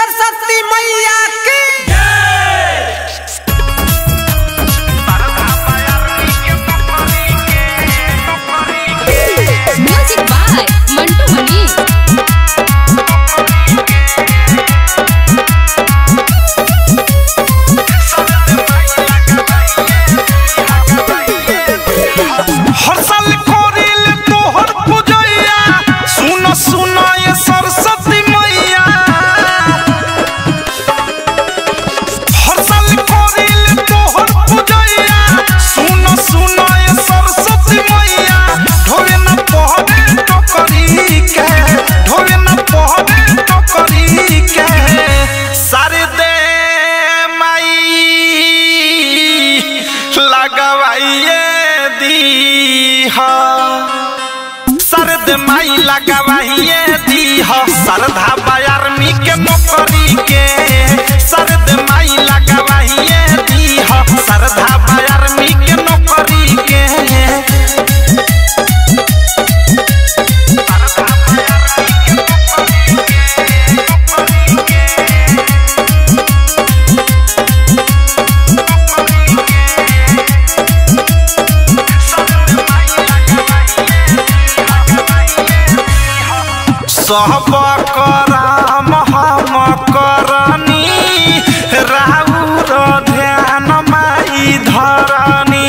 सरस्वती मैया की music by Mantu Mani हर साल करेले तोहर पूजैया सुन सुन ये सरस्वती मैया हर साल करेले तोहर पूजैया सुन सुन ये सरस्वती मैया ढोले न पहरे टोकरी के ढोले न पहरे टोकरी के सारे दे माई लगवाइए दीहा सरद माई लगवाइए दीहा सरधा बायारमी के नौकरी के सरद माई लगवाइए दीहा सरधा बायारमी के नौकरी के सब करम हम करनी राउर ध्यान माई धरनी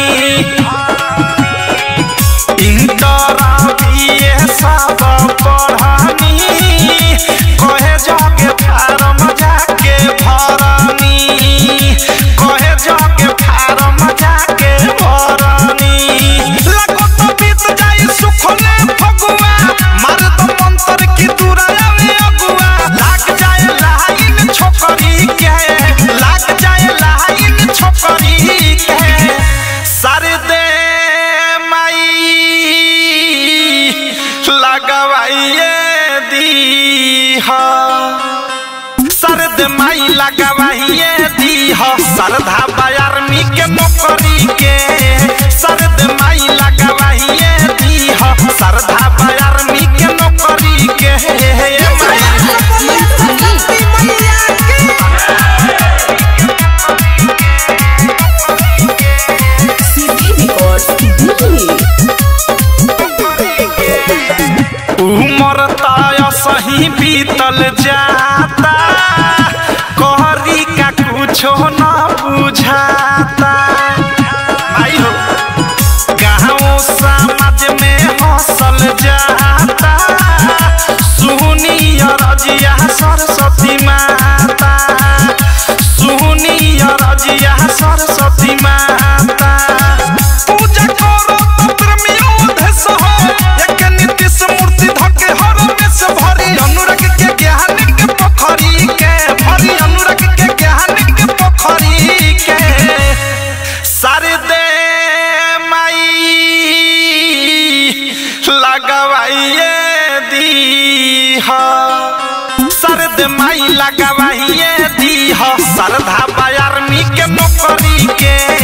इंटर बीए सब पढ़नी कहे जाके फार्म जाके भरनी कहे जाके फार्म जाके भरनी लगो तो बीत जाई सुखले फगुआ मार दो मंत्र की दुराया में अगुआ लाग जाए लाइन छोकरी के लाग जाए लाइन छोकरी के सारे दे माई लगवाइए दीहा सरद माई लगवाइए दीहा सरधा बायारमी के नौकरी के सरद माई लगवाइए दीहा सरधा बायारमी के नौकरी के माई सरस्वती मैया की उमर ताय सही बीतल जाता कहरी का कुछो न बुझाता आई हो गाँव समाज में हंसल जाता सुनी रजिया सरस्वती माता सुनी रजिया सरस्वती माता पूजा करो तंत्र में ओध सहो एक नीतिश मूर्ति धके हर में से भरी अनुराग के ज्ञान के पोखरी के भरी अनुराग के ज्ञान के पोखरी के सारे दे माई लगवाइए दीहा सरद माई लगवाइए दीहा सरधा बायारमी के नौकरी के